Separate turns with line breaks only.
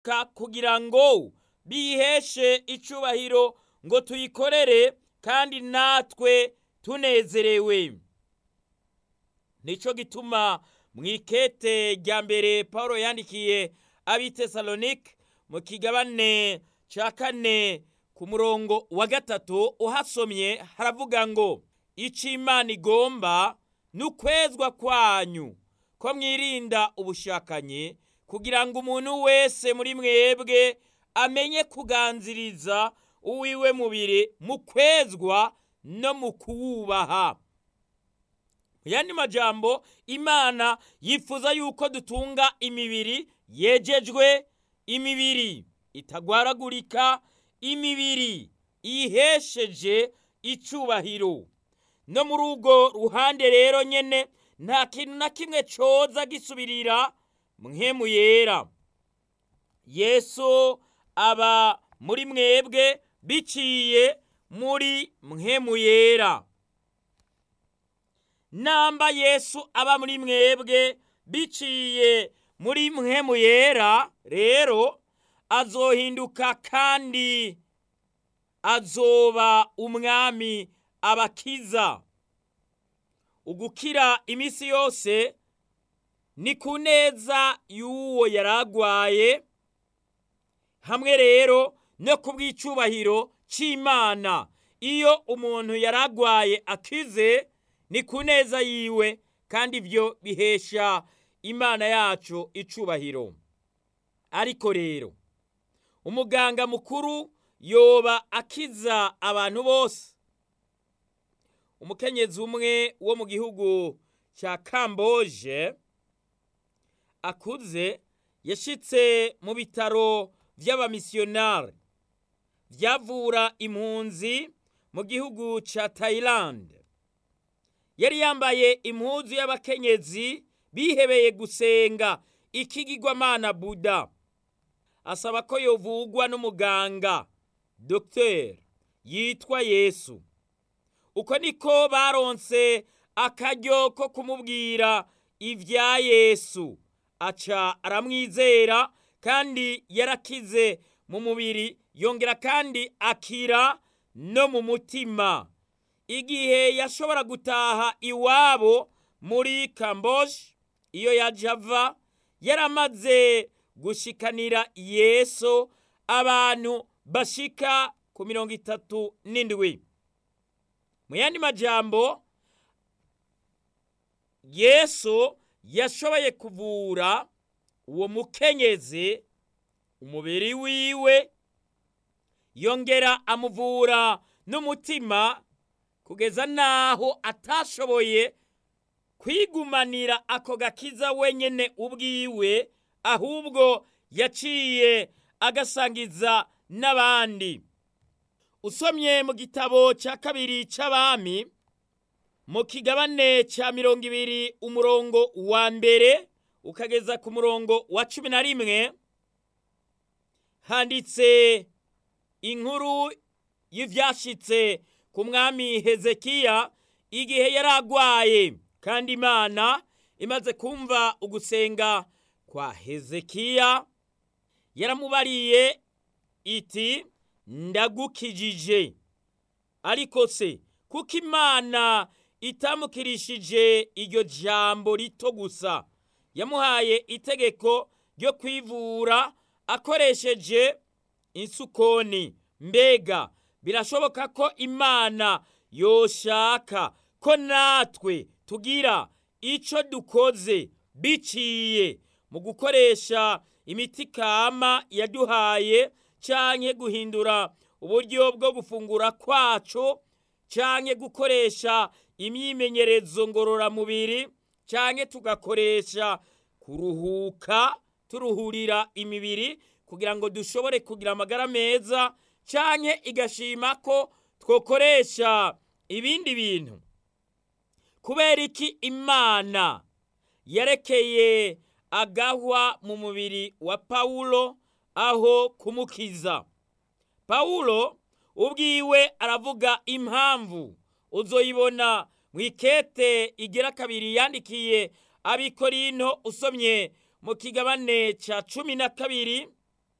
kugira ngo biheshe icubahiro ngo tuyikorere kandi natwe tunezerewe nico gituma mu ikete rya mbere paul yandikiye abitesalonike mu kigabane ca kane ku murongo wa gatatu uhasomye haravuga ngo ico imana igomba ni ukwezwa kwanyu ko mwirinda ubushakanyi kugira ngo umuntu wese muri mwebwe amenye kuganziriza uwiwe mubiri mu kwezwa no mu kuwubaha mu yandi majambo imana yifuza yuko dutunga imibiri yejejwe imibiri itagwaragurika imibiri ihesheje icubahiro no muri urwo ruhande rero nyene nta kintu na kimwe coza gisubirira mwemu yera yesu aba muri mwebwe biciye muri mwemu yera namba yesu aba muri mwebwe biciye muri mwemu yera rero azohinduka kandi azoba umwami abakiza ugukira iminsi yose ni ku neza y'uwo yaragwaye hamwe rero no ku bw'icubahiro c'imana iyo umuntu yaragwaye akize ni ku neza yiwe kandi ibyo bihesha imana yacu icubahiro ariko rero umuganga mukuru yoba akiza abantu bose umukenyezi umwe wo mu gihugu cya kamboje akuze yashitse mu bitaro by'abamisiyonari byavura impunzi mu gihugu cya tayilande yari yambaye impuzu y'abakenyezi bihebeye gusenga ikigirwamana buda asaba ko yovugwa n'umuganga dogiteri yitwa yesu uko niko baronse akaryo ko kumubwira ibya yesu aca aramwizera kandi yarakize mu mubiri yongera kandi akira no mu mutima igihe yashobora gutaha iwabo muri kamboje iyo yaje ava yaramaze gushikanira yesu abantu bashika ku mirongo itatu n'indwi mu yandi majambo yesu yashoboye kuvura uwo mukenyezi umubiri wiwe yongera amuvura n'umutima kugeza n'aho atashoboye kwigumanira ako gakiza wenyine ubwiwe ahubwo yaciye agasangiza n'abandi usomye mu gitabo cya kabiri cy'abami mu kigabane cya mirongo ibiri umurongo wa mbere ukageza ku murongo wa cumi na rimwe handitse inkuru y'ibyashitse ku mwami hezekiya igihe yari agwaye kandi imana imaze kumva ugusenga kwa hezekiya yaramubariye iti ndagukijije ariko se kuko imana itamukirishije iryo jambo rito gusa yamuhaye itegeko ryo kwivura akoresheje insukoni mbega birashoboka ko imana yoshaka ko natwe tugira icyo dukoze biciye mu gukoresha imiti kama yaduhaye cyangwa guhindura uburyo bwo gufungura kwacu cyangwa gukoresha imyimenyerezo ngororamubiri cyangwa tugakoresha kuruhuka turuhurira imibiri kugira ngo dushobore kugira amagara meza cyangwa igashima ko twakoresha ibindi bintu kubera iki imana yarekeye agahwa mu mubiri wa pawulo aho kumukiza pawulo ubwiwe aravuga impamvu uzoyibona mu ikete igira kabiri yandikiye abikorino usomye mu kigabane cya cumi na kabiri